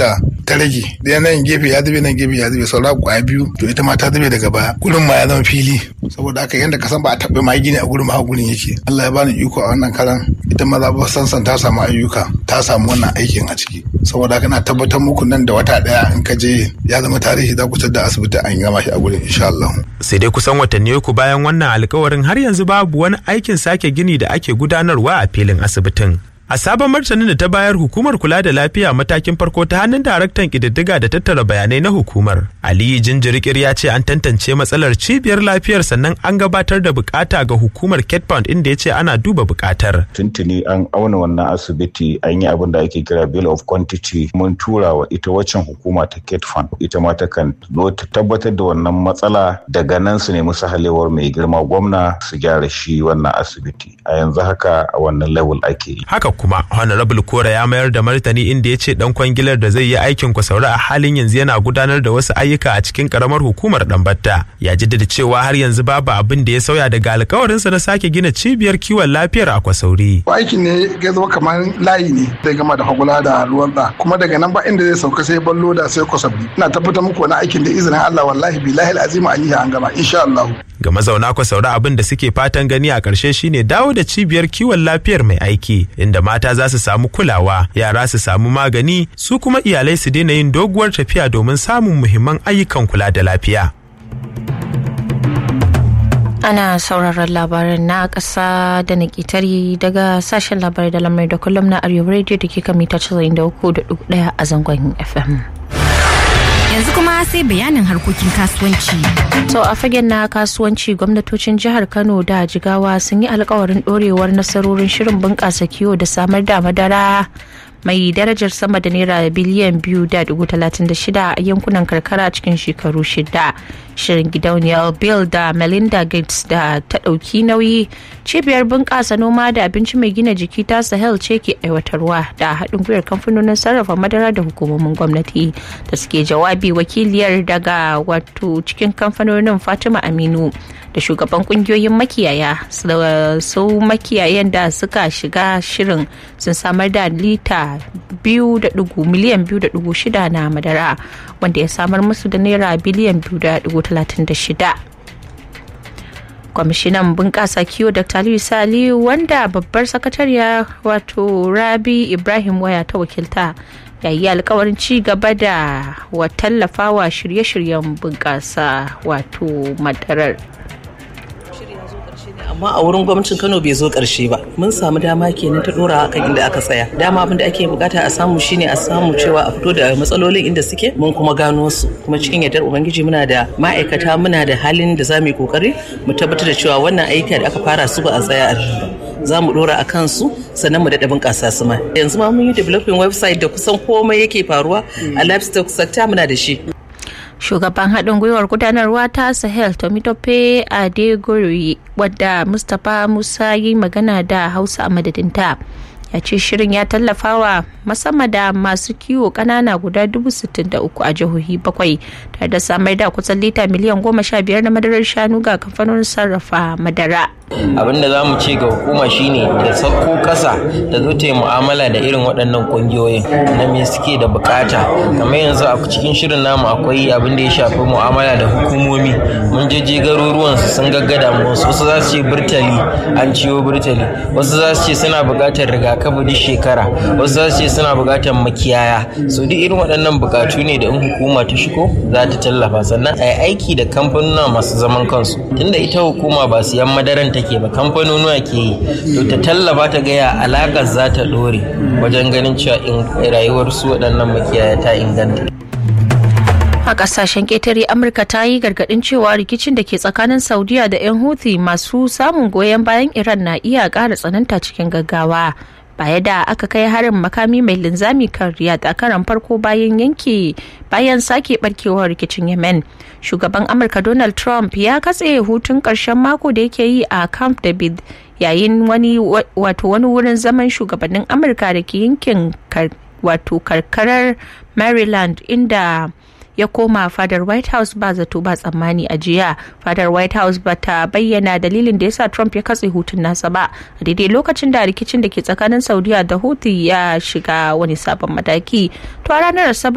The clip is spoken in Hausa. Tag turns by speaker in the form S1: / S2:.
S1: da ta rage da nan gefe ya zube nan gefe ya zube saura kwaya biyu to ita ma ta zube daga baya gurin ma ya zama fili saboda haka yanda ka san ba a taɓa ma gini a gurin ma gurin yake Allah ya bani iko a wannan karan ita ma za ba sansan ta samu ayyuka ta samu wannan aikin a ciki saboda haka na tabbatar muku nan da wata daya in ka je ya zama tarihi za ku da asibiti an gama shi a gurin insha Allah
S2: sai dai kusan watanni uku bayan wannan alkawarin har yanzu babu wani aikin sake gini da ake gudanarwa a filin asibitin A sabon martanin da ta bayar hukumar kula da lafiya matakin farko ta hannun daraktan ƙididdiga da tattara bayanai na hukumar. Aliyu Jinjirikir ya ce an tantance matsalar cibiyar lafiyar sannan an gabatar da bukata ga hukumar Ketpound inda ya ce ana duba bukatar.
S3: Tuntuni an auna wannan asibiti an yi abin da ake kira bill of quantity mun tura wa ita waccan hukuma ta Ketfund ita ma ta kan zo ta tabbatar da wannan matsala daga nan su nemi sahalewar mai girma gwamna su gyara shi wannan asibiti. A yanzu haka a wannan level ake yi.
S2: Haka kuma honorable kora ya mayar da martani inda ya ce dan kwangilar da zai yi aikin kwasaura a halin yanzu yana gudanar da wasu ayyuka a cikin karamar hukumar dambatta ya jaddada cewa har yanzu babu abin da ya sauya daga alkawarinsa na sake gina cibiyar kiwon lafiyar a kwasauri
S1: aikin ne ya zama kamar layi ne zai gama da hagula da ruwan da kuma daga nan ba inda zai sauka sai ballo da sai kwasabi ina tabbatar muku wani aikin da izinin Allah wallahi billahi alazim an yi an gama insha Allah
S2: ga mazauna kwasaura abin da suke fatan gani a ƙarshe shine dawo da cibiyar kiwon lafiyar mai aiki inda mata za su samu kulawa yara su samu magani su kuma iyalai su daina yin doguwar tafiya domin samun muhimman ayyukan kula da lafiya
S4: ana sauraron labaran na ƙasa da na ƙetare daga sashen labarai da lamar da kullum na arewa radio da ke kan mita 93.1 a zangon fm
S5: yanzu kuma sai bayanin harkokin kasuwanci.
S4: To a fagen na kasuwanci gwamnatocin jihar Kano da Jigawa sun yi alkawarin dorewar nasarorin shirin bunƙasa kiwo da samar da madara mai darajar sama da naira biliyan biyu da dubu talatin da shida a yankunan karkara cikin shekaru shida shirin gidauniyar bill da melinda gates da ta ɗauki nauyi cibiyar bunƙasa noma da abinci mai gina jiki ta sahel ce ke aiwatarwa da haɗin gwiwar kamfanonin sarrafa madara da hukumomin gwamnati da suke jawabi wakiliyar daga wato cikin kamfanonin fatima aminu da shugaban kungiyoyin makiyaya su makiyayan da suka shiga shirin sun samar da lita biyu da dugu miliyan biyu da dugu shida na madara wanda ya samar musu da naira biliyan biyu da dugu talatin da shida kwamishinan bunƙasa kiwo dr aliyu sali wanda babbar sakatariya wato rabi ibrahim waya ta wakilta ya yi alkawarin ci gaba da wa tallafawa shirye-shiryen bunƙasa wato madarar
S6: amma a wurin gwamnatin kano bai zo karshe ba mun samu dama kenan ta dora kan inda aka tsaya dama abin da ake bukata a samu shine a samu cewa a fito da matsalolin inda suke mun kuma gano su kuma cikin yardar ubangiji muna da ma'aikata muna da halin da za mu yi kokari mu tabbatar da cewa wannan aika da aka fara su ba a tsaya a za mu dora a kansu sannan mu daɗa bunƙasa su ma yanzu ma mun yi developing website da kusan komai yake faruwa a livestock sector muna da shi
S4: shugaban haɗin gwiwar gudanarwa ta sahel tomitope adegori wadda mustapha musa yi magana da hausa a madadinta ya ce shirin ya tallafawa musamman da masu kiwo kanana guda dubu sittin da uku a jihohi bakwai tare da samar da kusan lita miliyan goma sha biyar na madarar shanu ga kamfanonin sarrafa madara
S7: abin da za mu ce ga hukuma shine da sauko kasa da zo ta yi mu'amala da irin waɗannan ƙungiyoyin na me suke da bukata kamar yanzu a cikin shirin namu akwai abin da ya shafi mu'amala da hukumomi mun je je garuruwan su sun gaggada mu wasu za su ce burtali an ciwo burtali wasu za su ce suna buƙatar rigakafi duk shekara wasu za su ce suna buƙatar makiyaya so duk irin waɗannan bukatu ne da in hukuma ta shigo za ta tallafa sannan a yi aiki da kamfanuna masu zaman kansu tunda ita hukuma ba siyan madaran take ba kamfanonuwa ke yi to ta tallafa ta gaya alakar za ta dore wajen ganin cewa rayuwar su waɗannan makiyaya ta inganta
S4: a kasashen ƙetare amurka ta yi gargaɗin cewa rikicin da ke tsakanin saudiya da 'yan houthi masu samun goyon bayan iran na iya ƙara tsananta cikin gaggawa baya da aka kai harin makami mai linzami kan riyadh a karan farko bayan yanke bayan sake barkewar rikicin yemen shugaban amurka donald trump ya katse hutun karshen mako da yake yi a camp david yayin wani wato wani wurin zaman shugabannin amurka da ke yankin wato karkarar maryland inda ya koma fadar white house ba zato ba tsammani a jiya fadar white house ba ta bayyana dalilin da yasa trump ya katse hutun nasa ba a daidai lokacin da rikicin da ke tsakanin saudiya da houthi ya shiga wani sabon mataki to a ranar asabar